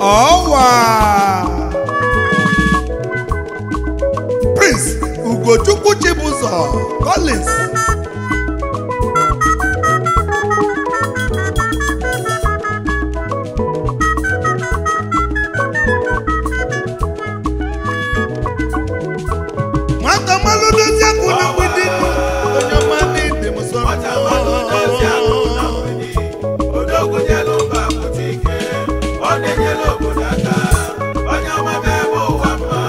ọwa prince ugochukwu chibụzọ collins nwata mmalụ dozie akụ na mgbidi onye ọma n'ide m sọ Nwata mmadụ dozie akụ na mgbidi, odogwu nyelu mba pụta ike, ọ na-enyelu obodo aka, onye ọma bụ ebe ụwa mma.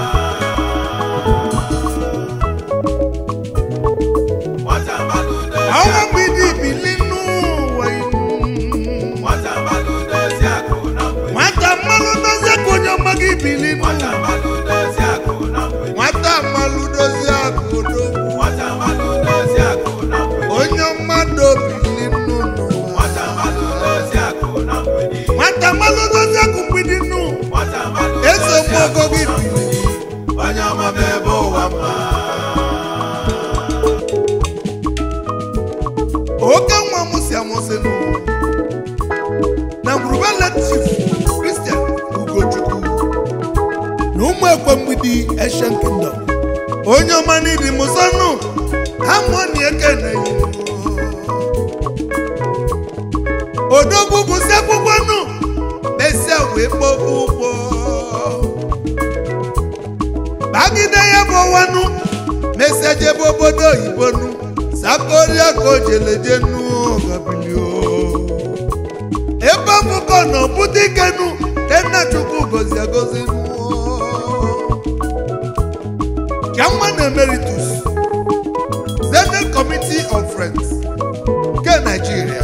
Nwata mmadụ dozie ọnwa akụ mgbidi bili n'ụwa inu Nwata mmadụ dozie akụ na mgbidi, nwata mmalụ dozie akụ onye ọma gị bili nwata n'ụwa mmadụ dozie akụ na mgbidi, nwata mmalụ dozie akụ odogwu nwata mmadụ dozie akụ na mgbidi, onye mmadụ bili n'ụwa nwata mmadụ dozie akụ na mgbidi, nwata mmalụ dozie akụ mgbidi n'ụwa nwata mmadụ eze dozie mgbogo akụ gị na bili mgbidi, onye ọma bụ ebe ụwa mma. oke nwa m si amụsị n'ụwa na ngwurubele chief kristian ugochukwu na ụmụ ekwe mgbidi eshen kingdom onye ọma n'idi mụsọnụ hamoni ekene odogwu gụsị akwụkwọ nụ mesia wee kpọba ụgbọ bagide ya bụ ọwanụ mesia jebe obodo oyibo nụ sakoria ka o jeleje nụ gabilio ebe ọkụkọ na ọbụta ike nụ tena chukwu gozi agozi nụ Chairman Emeritus, Senate Committee of Friends nke Nigeria.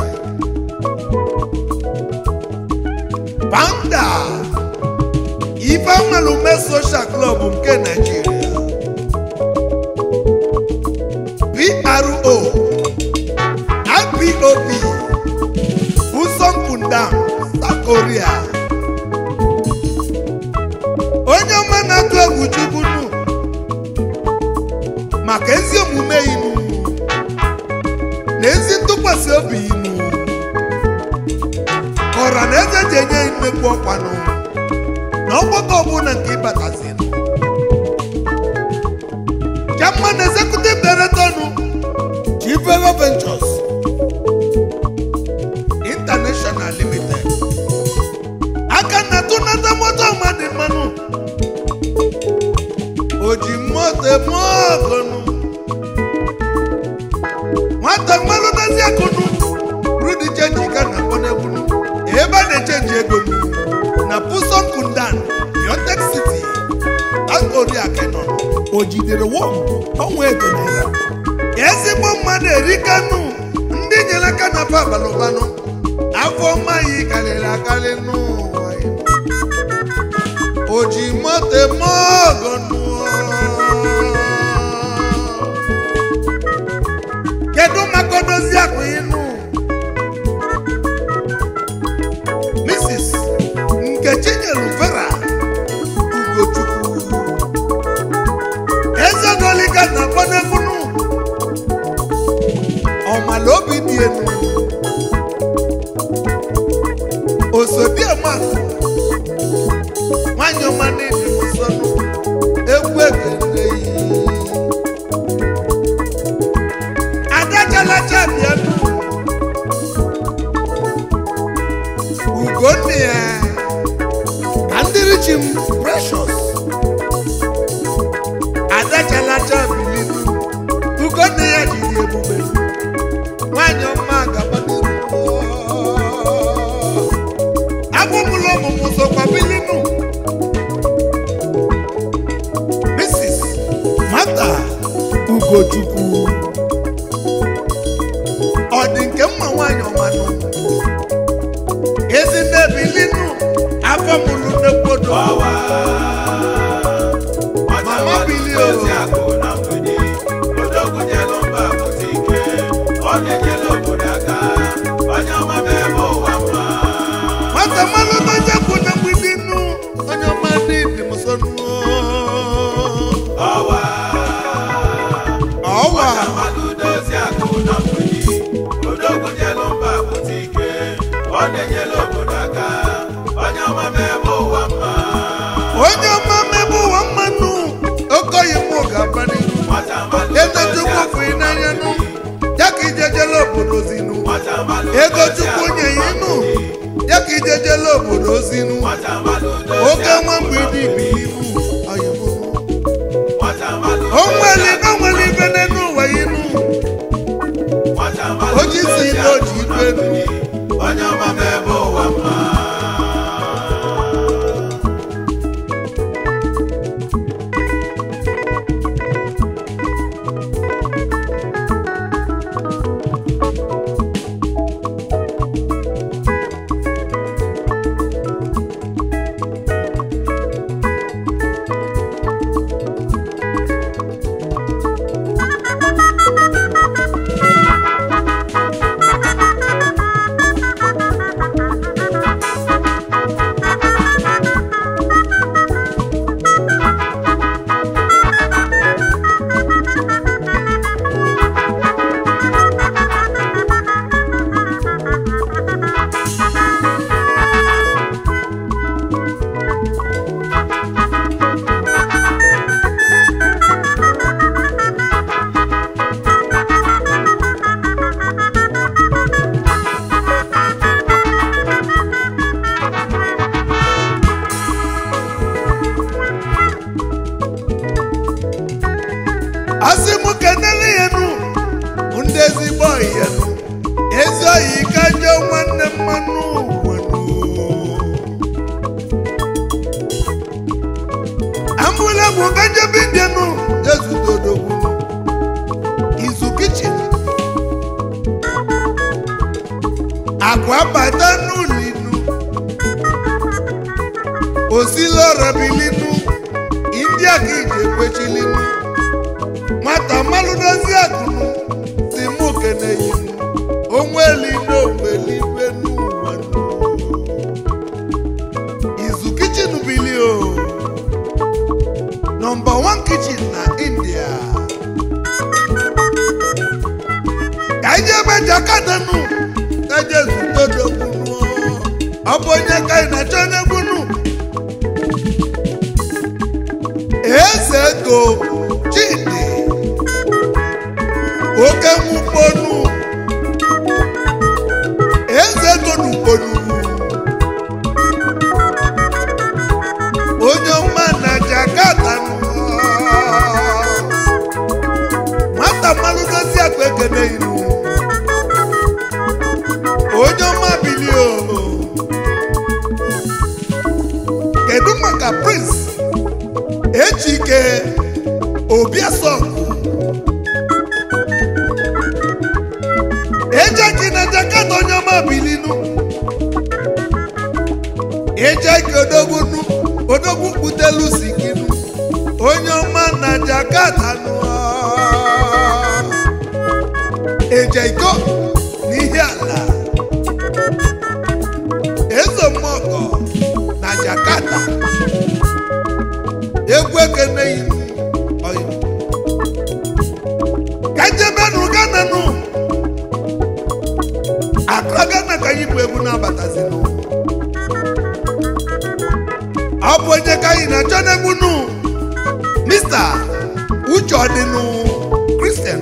Founder, Ifeanwalume Social Club nke Nigeria. PRO, IPOB, Busom Kundam, South Korea. Onye ọma na-atụ egwu Chukwu nụ maka ezi omume inu na ezi ntụkwasị obi inu ka ọra na eze ji enye nnekwu ọkwanụ na ọgbakọ ọbụla nke ịbatazinu Chairman Executive Director nụ Chivelo Ventures International Limited aka na tụnata moto mmadụ mmanụ oji moto eme ọgụnụ nwata mmanụ dozi akụnụ rudi chenji ka na akpọnegbunu ebe a na-echenji ego nụ na puson kundan biotek city akoriakenọ o jidere wọm ọnwa ego naira ezigbo mmadụ erikanụ ndị nyere aka na pa abalụbanụ afọ maghị karịrị akarị n'ụwa ya. o ji moto eme ọgụnụ kedu maka odozi akụ ịnụ mrs nkechi nyelu vera ugochukwu eze doliga na akpọnegbunu ọmala obi dị elu osodiema nwanyị ọma n'ịdị nsọnụ egwu ekele yi adachalacha bịanụ ugonna ya ka ndị richi m precious adachalacha bilinu ugonna ya jiri ebube nwanyị ọma gabaniru agbụmụlọ ọmụmụ sokwa bilinu mrs mata ugochukwu ọ dị nke mma nwaanyị ọmanụ ezi nnebilinu afọ mụrụ nnekwodo Ọwa. Nwata Mama mmadụ bili o. dozie akụ na mgbidi, odogwu nyelu mba pụta ike, ọ na-enyelu obodo aka, onye ọma bụ ebe ụwa mma. nwata mmanụ n'ọjọkwu na mgbidi nnu onye ọma dị dị m so nnu Ọwa. ọwa Nwata mmadụ dozie akụ na mgbidi, odogwu nyelu mba pụta ike, ọ na-enyelu obodo aka, onye ọma bụ ebe ụwa mma. ozinu nwata mmadụ oke dozie nwa akụ mgbidi na mgbidi. bilimu oyibo nwata mmadụ onweli dozie akụ onweli ibe n'elu ụwa inu nwata mmadụ Oji si dozie ibe o ji akụ na ibe elu. mgbidi. onye ọma m ebe ụwa mma asị m kenele ya nu ndị ezigbo oyi ya nu ezi oyi ka njọ nwanne mmanụ nwenu ambụla bụ ka njọ bindienu ezudodogwu izu kichin akwa bata n'ụlọinu osilorabilinu india ka ije kwechilinu nwata mmalụ dozi akụnụ si mụ keneyi onweli n'ogbeligwe n'ụwa nụ. izu kichin bili o nọmba 1 kichin na india ka anyị ebe jakadanụ eje zutodogbunu ọ bụ onye ka anyị na-achọ n'egbunu eze ego chidi oke nwukponu eze ego n'ukponu onye ọma na jakarta nụ. nwata mmalụ dozi akpa ekene ilu onye ọma bilio kedu maka prince ejike obiasọgụ ejeki na jakarta onye ọma bilinu ejeki odogbunu odogwu kputelu sikinu onye ọma na jakarta nụ ejeiko n'ihe ala ezomọgọ na jakarta egwu ekeneghị oyi kajebenụ gananụ akra gana ka anyị bụ egwu na-abatazinụ ọ bụ onye ka anyị na-achọ n'egwu nụ mista uche ọdịnụ kristian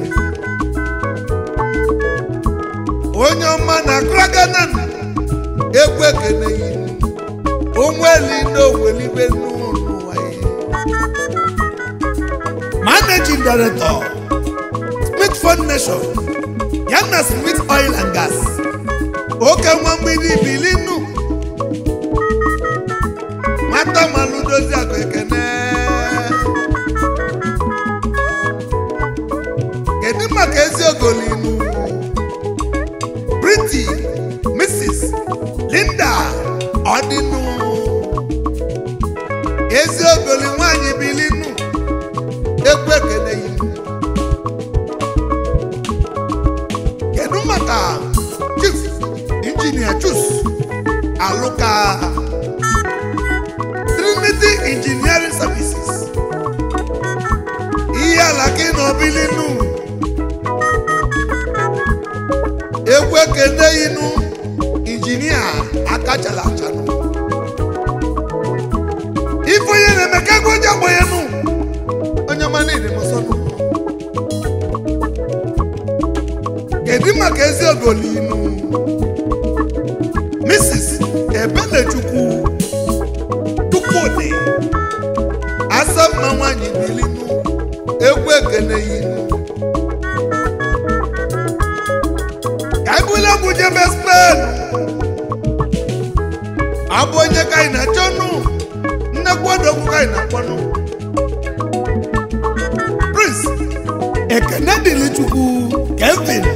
onye ọma na akra gana egwu ekeneghị onweli n'owelibe n'ụwa ya managing director smith foundation ya na smith oil and gas oke nwa mgbidi bilinu nwata malụ dozi akụ ekene kedu maka ezi ogolinu briti mrs linda ọdịnụ ezi ogoli nwanyị bilinu egwu ekene yinu kedu maka chief injinia chus alụka trinity engineering services ihe ala gị na obilinu egwu ekene yinu injinia akachala achanụ ife onye na-eme ka ego ji agba ya nụ onye ọma niile m nsọ nụ kedu maka ezi ogolinu mrs ebenechukwu nwanyị bilinu egwu ekene yinu ka ebule egwu jebe spen abụ onye ka anyị na-achọnụ nnekwu odogwu ka anyị na-akpọnụ prince ekene dịrị chukwu kevin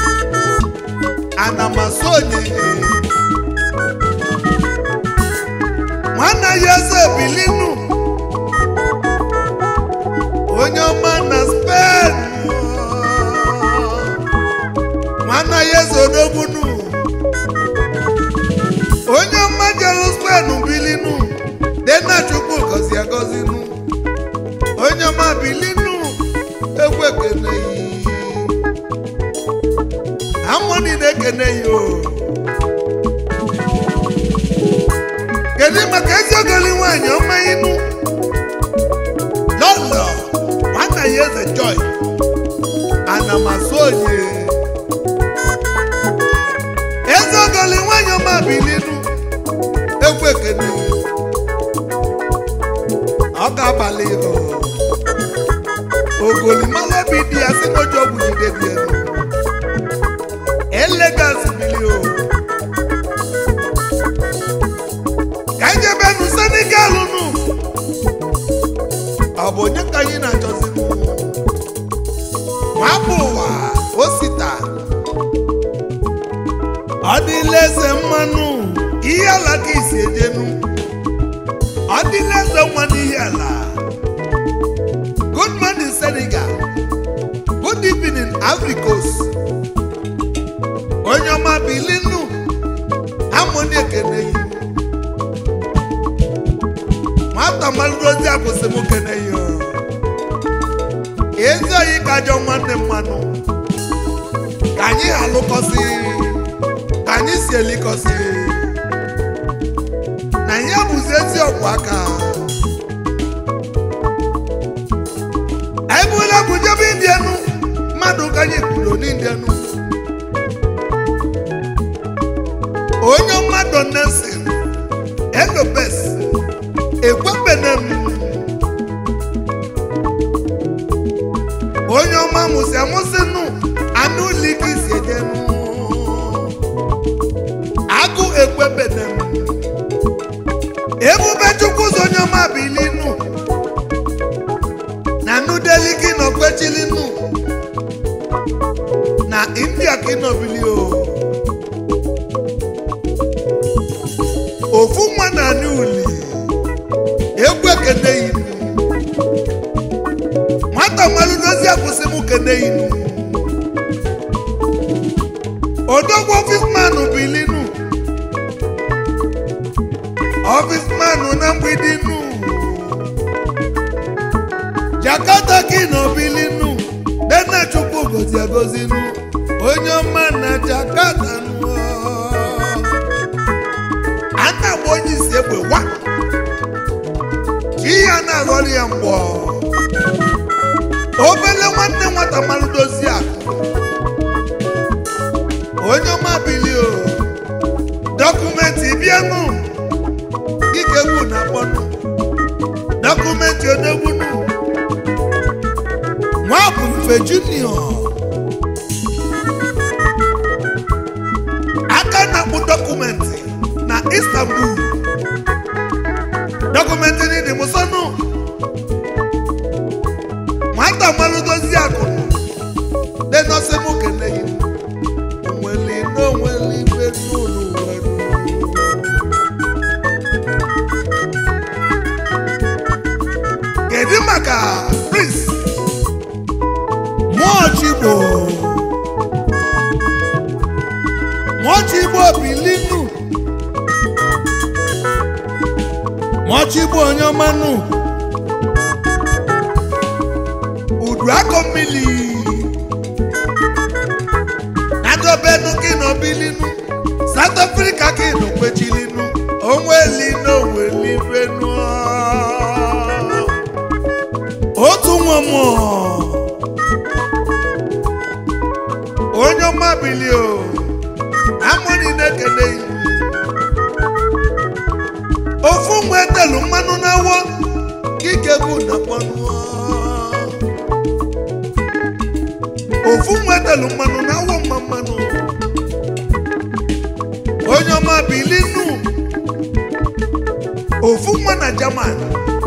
anamasụ onye nwanne ya eze bilinu onye ọma na spen nwanne ya eze odogbunu onye ọma jelu spen bilinu dena chukwu gọzi agọzinu onye ọma bilinu egwu ekene yi amoni na-ekene ya o kedu maka ezi ogoli nwanyị ọma inu lọlọ nwanna ya eze joy anamasụ onye ezi ogoli nwanyị ọma bilinu egwu ekene ọ ga-abalị ihu ogolimala obi dị ya si n'oji ọgwụ jide dị elu elegas bili o ka anyị jebe nụ senegalụ nụ ọ bụ onye ka anyị na-achọzi nụ nwapụ ụwa osita ọ dịla eze mmanụ ihe ala ka isi ejenu ọ dịla eze nwa n'ihe ala good morning senegal good evening africos onye ọma bilinu amoni ekene yi nwata malụdozi akwụsị m kene yi o. ezi oyi ka ajọ nwanne mmanụ ka anyị alụkọsị ka anyị si elikọsị na ya bụzi ezi ọgwụ aka anyị bụla bụ jebe indienu mmadụ ka anyị kwuru n'indienu onye mmadụ nesin elobes ekwebene m onye ọma mụsị amụsịnụ anụ liki si edenu agụ ekwebene m ebube chukwu ụzọ onye ọma bilinu na nudeliki nọ kwechilinu na india ka ịnọbili o ofu nwa na anị uli egwu ekene inu nwata malụdozi akwụsị m kene inu odogwu ọfismanụ bilinu ọfismanụ na mgbidi nu jakata ka nọ bilinu dena chukwu gozi agozi nu onye ọma na jakata nu a na-agba onye isi egbe wa ka ihe a na-aghọrọ ya mgbọ obele nwanne nwata malụ dozie akụ onye ọma bili o dọkụmentị bịanụ ike gwu na akpọnụ dọkụmentị odegbunu nwa bụ mfe junior aka na-akpụ dọkụmentị na istanbul dọkụmentị n'ịdị mụsọnụ nwata malụdozi akụnụ dị nọsị mụ keneghị onweli n'onweli ibe n'ụlọ nwere kedu maka prince mụọchigbo mụọchigbo bilinu mụọchigbo onye ọmanụ udu akọ mmiri nadobenu gị nọ bilinu south africa gị nọ kwechilinu onweli n'onweli benu otu nwa mmụọ onye ọma bili o amụni na-ekele iwu ofu nwa etelu mmanụ n'awọ kikegbu na kpọnụọ ofu nwetelu mmanụ na awọ mma mmanụ onye ọma bilinu ofu nwa na jaman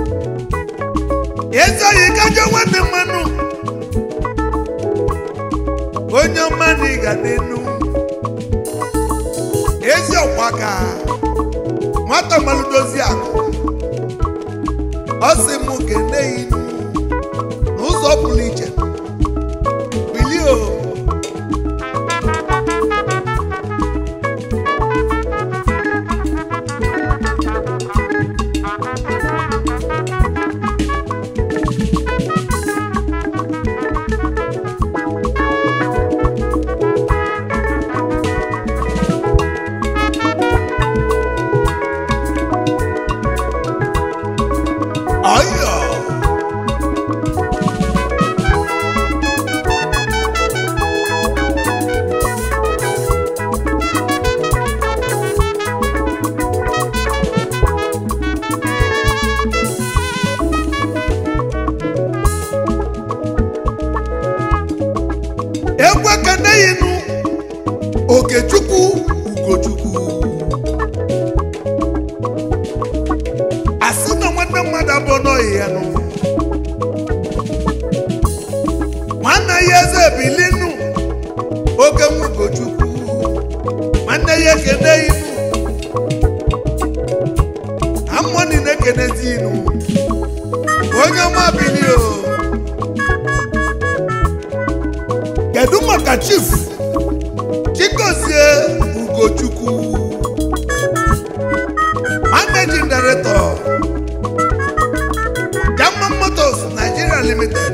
ezoghị kaja nwanne mmanụ onye ọma na ịga n'enu ezi ọkwa ka nwata malụdozi akụ ọ sị m kene inu n'ụzọ pụrụ iche bilie o ọyọ egwu ekeneyinu okechukwu ugochukwu asị na nwanne mmadụ abụọ n'oyi ya nụ nwanne ya eze bilinu oke nwugochukwu nwanne ya ekene inu amụọ niile ekenezi inu onye ọma bilio kedu maka chief chikozie ugochukwu managing director german motors nigeria limited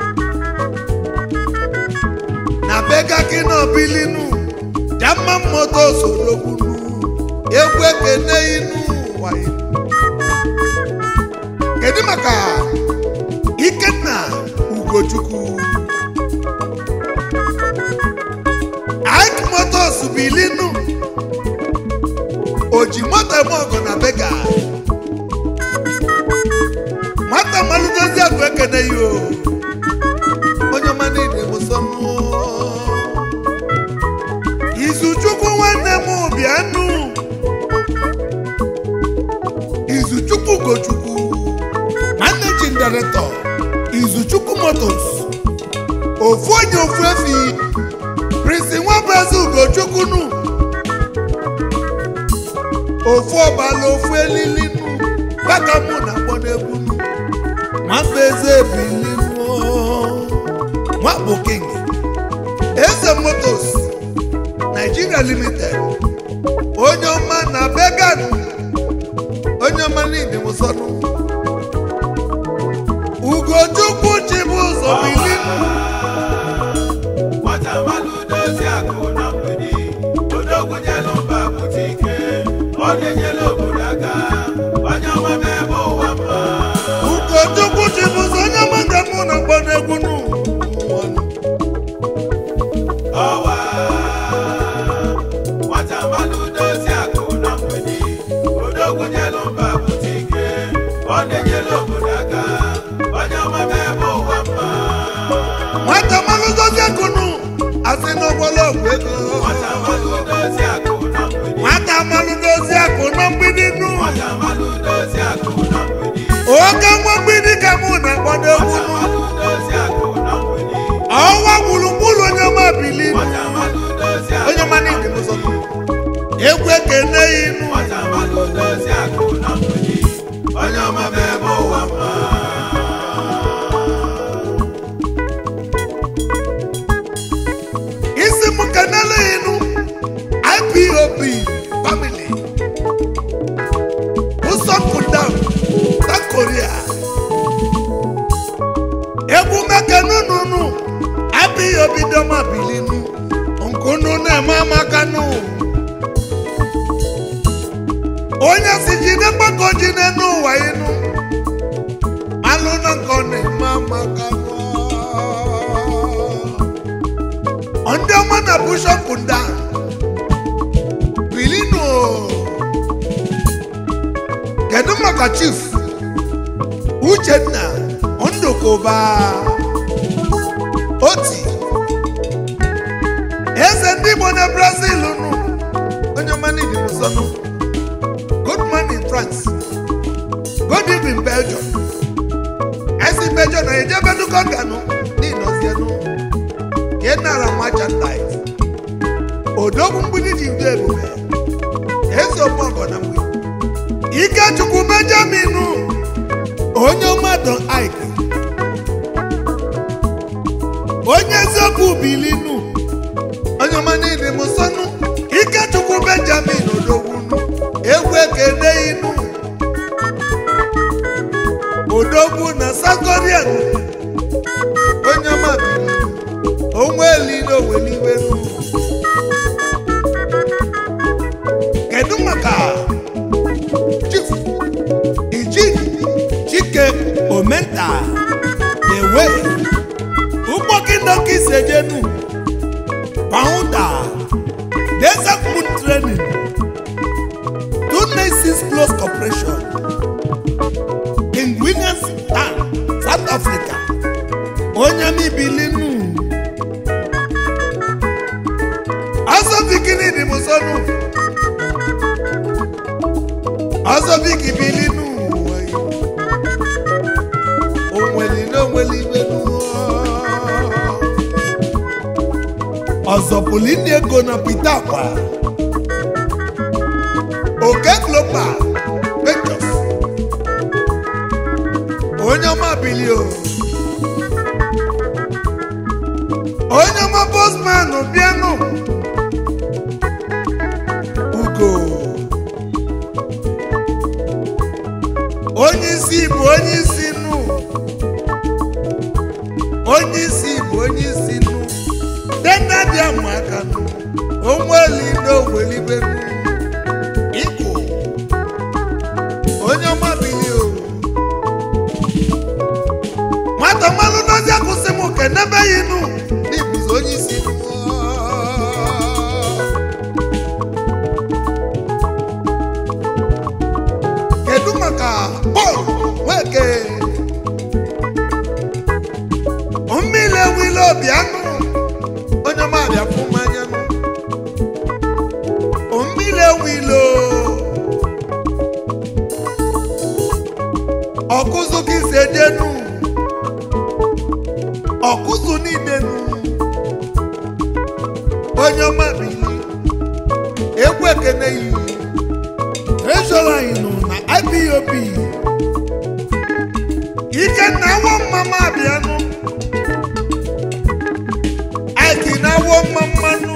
na bega kino bilinu german motors odogbunu egwu ekene inu wayo kedu maka ikenna ugochukwu ike motors bilinu oji moto eme ọgụ na bega nwata malụdozi agụ ekene ya o onye ọma niile mụsọnụ izuchukwu nwanne m bịanụ izuchukwu gochukwu managing director izuchukwu motors ofu onye ofu efi prince nwabezi ugochukwu nụ ofu ọbala ofu elili nụ baka mụ na akpọ n'egwu nụ nwamba eze ebili nụ nwa bụ king eze motos nigeria limited onye ọma na began onye ọma niile mụsọnụ ugochukwu chibu ụzọ bili nụ nwata mmadụ dozie akụ na mgbidi odogwu nyelu mba pụta ike ọ na-enyere obodo aka onye ọma ma ebe ụwa mma ugochukwu chibu ụzọ onye ọma ga mụ na akpọ n'egwu nụ ọwa nwata mmadụ dozie akụ na mgbidi odogwu nyelu mba pụta ike ọ na-enyere obodo aka onye ọma ma ebe ụwa mma nwata malụdozi akụnụ asị n'ọgbọlọ ọgwụ ego nwata mmadụ dozie akụ na mgbidi nwata malụdozi akụ na mgbidi nụ nwata mmadụ dozie akụ na mgbidi oke nwa mgbidi ka mụ na akpọdo egwu nwata mmadụ dozie akụ na mgbidi ọnwa gburugburu onye ọma bili nwata mmadụ dozie akụ onye ọma niile mụzọ egwu ekene ya inu nwata mmadụ dozie akụ na mgbidi onye ọma ma ebe ụwa mma isi m kenele ya inu ipop family usọpụdam south korea egwu mekenununu ipop dọma bilinu nkunu na-eme amakanụ onye si jide mgbakọ jide n'ụwa inu malụ na nkọ na-eme amakanụ ndị ọma na bishọp nda bilinu kedu maka chief uchenna ndụkụba oti eze ndị igbo na brazil nụ onye ọmana igbo sọnụ good morning france good evening belgium esi belgium na ejebe dukọ ganụ n'ịnọzienụ ka ị nara merchandise odogwu mgbidi ji ndị ebube eze ọgbọgọ na mgbe ikechukwu benjamin onye mmadụ ike onye eziokwu bilinu onye ọma niile m sọnụ ikechukwu benjamin odogwunu egwu ekene inu odogwu na sakorian onye ọma bilinu onwe elile oweliwenu kedu maka chief ijini chike omenta ewe ụgbọkịndọka isejenu founder desert moon training two nations close corporation king williams town south africa onye mibilinu azọbikini dị m sọnụ azọbiki bilinu onweli na onweli ibenu ọzọpụlini ego na pita akwa oke global ventures onye ọma bilio onye ọma bosman bịanụ ugo onye isi bụ onye isi nụ onye isi bụ onye isi nụ dena dị amaka nụ onweli n'owelibe nụ ịkụ onye ọma bili o nwata mmanụ dozi akwụsị m kenebeghị nụ n'ibuzi onye isi nụ kedu maka bọọlụ nweke mmiri ewile obi anụ onye ọma abịa fụ mmanya nụ mmiri ewile ọkụzụ gị si edenu ọkụzụ niile nụ onye ọma bili egwu ekene yi trezọrọ anyị nụ na IPOB ikenna awọ mmama abịanụ aiki na awọ mmammanụ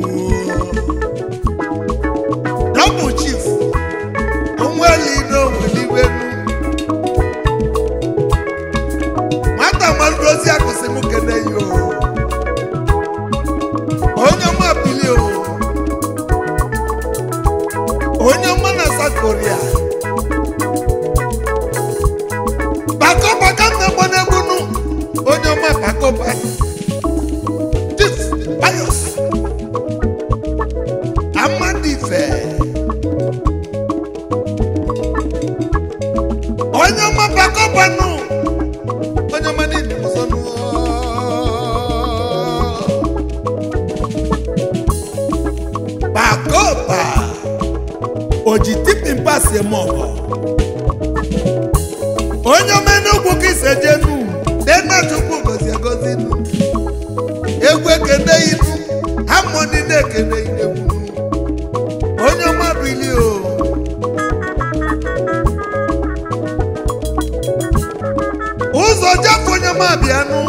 double chief onweli n'onweliwenu nwata malụdozi akụsị m kene yo onye ọma bili o onye ọma na South Korea bako baka na-egbo n'egbunu onye ọma bako bako Chief Pius Amadife onye ọma bako banu onye ọma niile mụsọnụ bako ba oji tipi mpasi eme ọgọ onye ọma enugwu ka ise jenu dena chukwu gozi egozi nu egwu ekene inu hamoni na-ekene inegwu onye ọma bili o ụzọ jafụ onye ọma bịanụ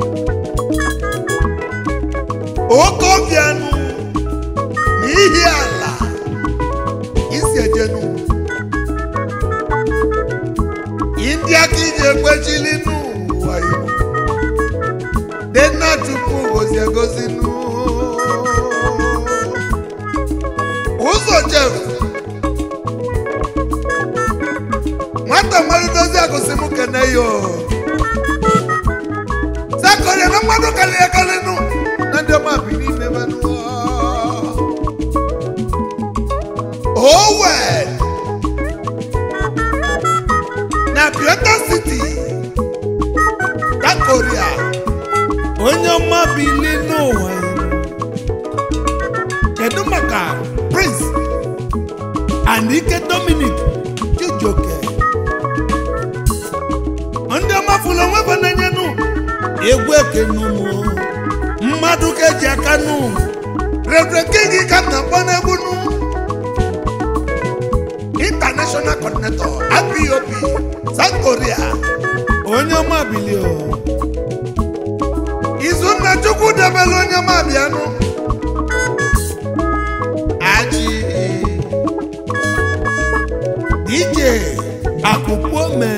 oke ọbịanụ n'ihi ala isi ejenu ndị aka iji ekwechili n'ụwa iwu dena chukwu gozi egozi nụ ụzọ jef nwata mmadụ dozi agụsị m kene yo sakọrịa na mmadụ karịrị akarị nụ na ndị ọma bi n'ime manụ Owen na Biota City Korea onye ọma bili n'ụwa ya. kedu maka prince anike dominic chijioke ndị ọma fụlụ onwe bụ na-enyenụ egwu ekenụmụ mmadụ ka eji aka nụ reverend king ka m na-akpọ n'egwu nụ international coordinator IPOB south korea onye ọma bilio izunna chukwu debere onye ọma bịanụ aji dj akụkpome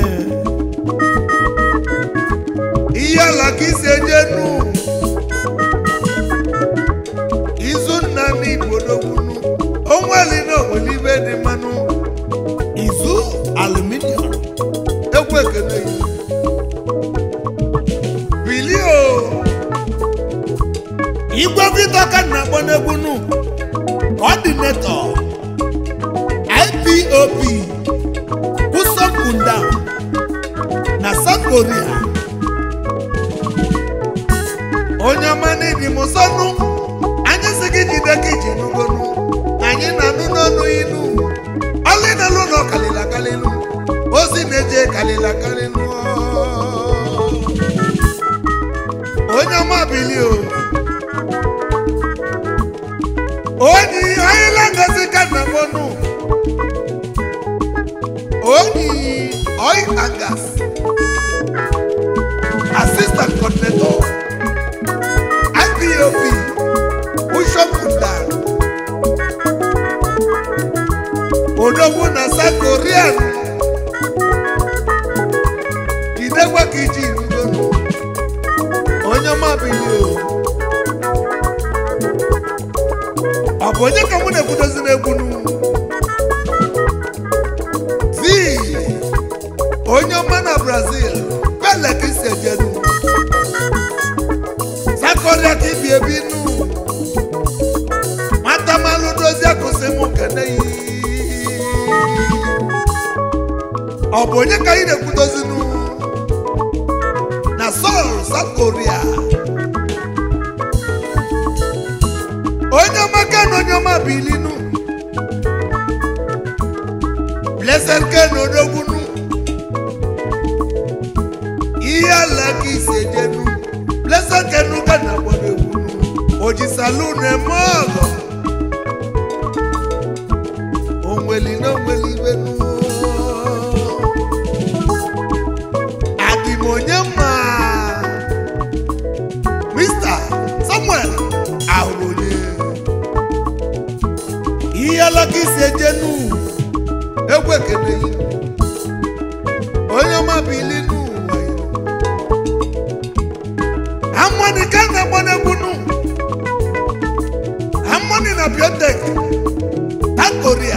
ihe ala ka isi ejenu izunna n'igbo n'okwunu onweli na onwelibe dị mmanụ izu aluminium egwu ekene yi bilio igwe vidio ka na-akpọ n'egwu nụ coordinator IPOB Kusom Kunda na South Korea onye ọma n'ịdị m sọnụ anyị si gị jide ka iji nugonu anyị na-anụ n'ọnụ inu ọlị na-alụ nọ kalịla kalịlụ ozi na-eje kalịla kalịlụ onye ọma bili o onye ọyịla ngozi ka na mọnụ onye oil and gas assistant coordinator IPOB Bishop Kunda odogwu na South Korea jidekwa ka iji rugonu onye ọma bili o ọ bụ onye ka mụ na-ekwudozi n'egwunu zi onye ọma na brazil pele ka isi ejenu sakoria ka ibi ebi nu nwata malụ dozie kwụsị mụ kene yi ọ bụ onye ka anyị na-ekwudozi nu na sol south korea onye ọma ken onye ọma bilinu blessed ken odogbunu ihe ala ka isi ejenu blessed ken ka na agbado egwunu oji salun eme ọgọ onweli na onweli ibenu adịm onye mma mr samuel ahụrụ onye ihe alaka isi ejenu egwu ekene yi onye ọma bili n'ụwa ya amoni ka na-agba n'egwunu amoni na biotek ta koria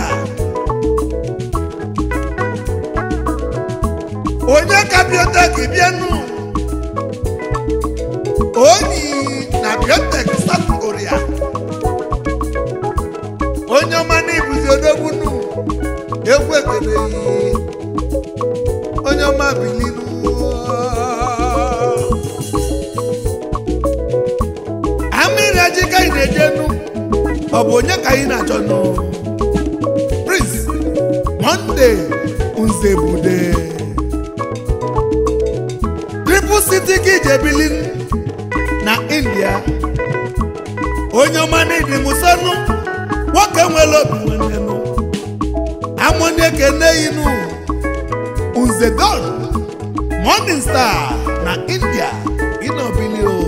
onye ka biotek bịanụ onyi na biotek south koria onye ọma n'ibuzi odogbunu egwu ekele yi onye ọma bilinu amịrị aji ka anyị na-ejenu ọ bụ onye ka anyị na-achọ nụ prince monde nzebude triple city ka ije bili na india onye ọma n'ịdị musonu nwoke nwere obi nwanne nụ amụnye ekene inu nzedon morning star na india ịnọbili o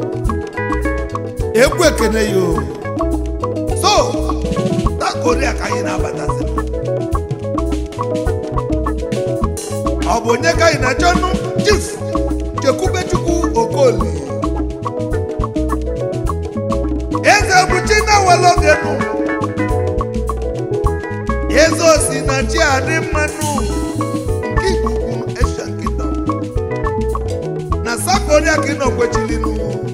egwu ekene ya o so na koria ka anyị na-abatazi ọ bụ onye ka anyị na-achọ nụ chief chekwubechukwu okoli eze buchi na were oge nụ eze osi na chi adị mmanụ nke ikuku Asian Kingdom na South Korea ka ị nọ kwechilinu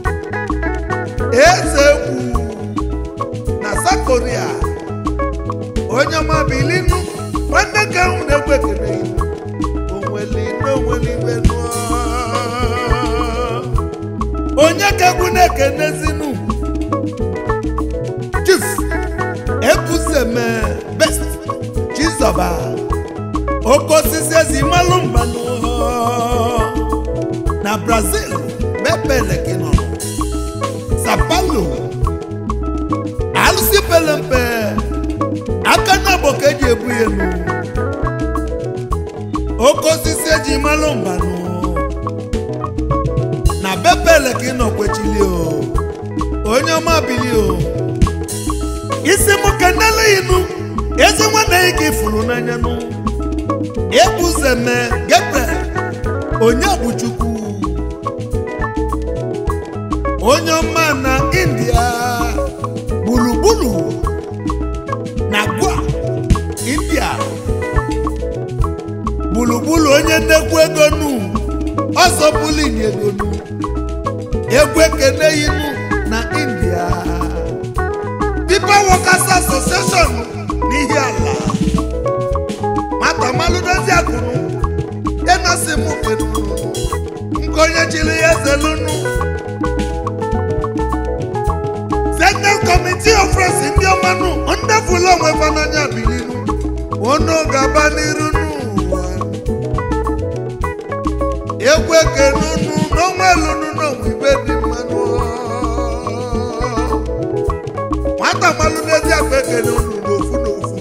eze egwu na South Korea onye ọma bilinu nwanne ka ahụ na-egwu ekele onweli na onweli ibe nụọ ka egwu na-ekenezinu chief ebuzeme best chizọba oke osisi ezi malụ mbanụ na brazil bepelekino sapalo alụsị pelempe aka na bụ ka eji ebu ya enu oke osisi eji malụ mbanụ na bepele ka ị nọ kwechili o onye ọma bili o isi m kenele inu ezi nwanne ya ka ifuru n'anya nụ ebuzeme gepe onye bụ chukwu onye ọma na india gburugburu na gwa india gburugburu onye nnekwu ego nu ọsọ bulin ego nu egwu ekene inu na india people workers association n'ihi ala nwata malụdozi akụrụ ya na si m fenunu nke onye chiri ya zelunu central committee of friends ndị ọmanụ ndị fụlụ onwe fa n'anya bilinu onu gaba n'iru n'ụwa egwu ekenunu n'ọnwa elunu n'ọnwa ibe dị mmanụ nwata malụ n'ezi akpa ekene unu n'ofu n'ofu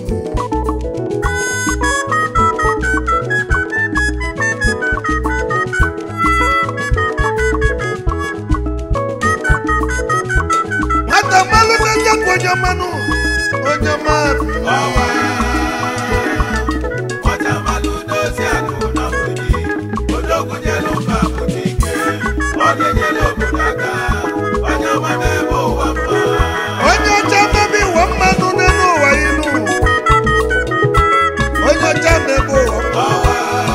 nwata malụ n'ezi akpa onye mmanụ onye mmanụ ọwa nwata malụ n'ozi akụ na mgbidi odogwu nyelu mba pụta ike ọ na-enyere obodo aka onye ọma n'ebe ụwa mma onye ọcha mebe iwe mmanụ n'elu ụwa ilu onye ọcha mebe ụwa mmanụ ọwa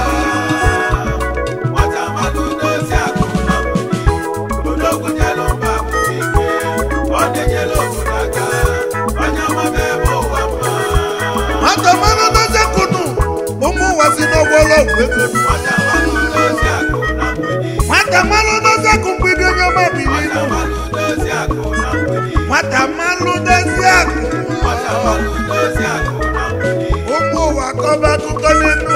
nwata malụ n'ozi akụ na mgbidi odogwu nyelu mba pụta ike ọ na-enyere obodo aka onye ọma n'ebe ụwa mma nwata mmanụ dozie kunu ụmụ ụwa si n'ọgbọ ọlọgwụ ego nwata malụ n'ozi akụ na mgbidi nwata mmanụ dozie kụ mgbidi onye ọma bili nwata ilu malụ n'ozi akụ na mgbidi nwata mmanụ dozie akụ nwata malụ n'ozi akụ na mgbidi ụmụ ụwa kọba akụkọ n'elu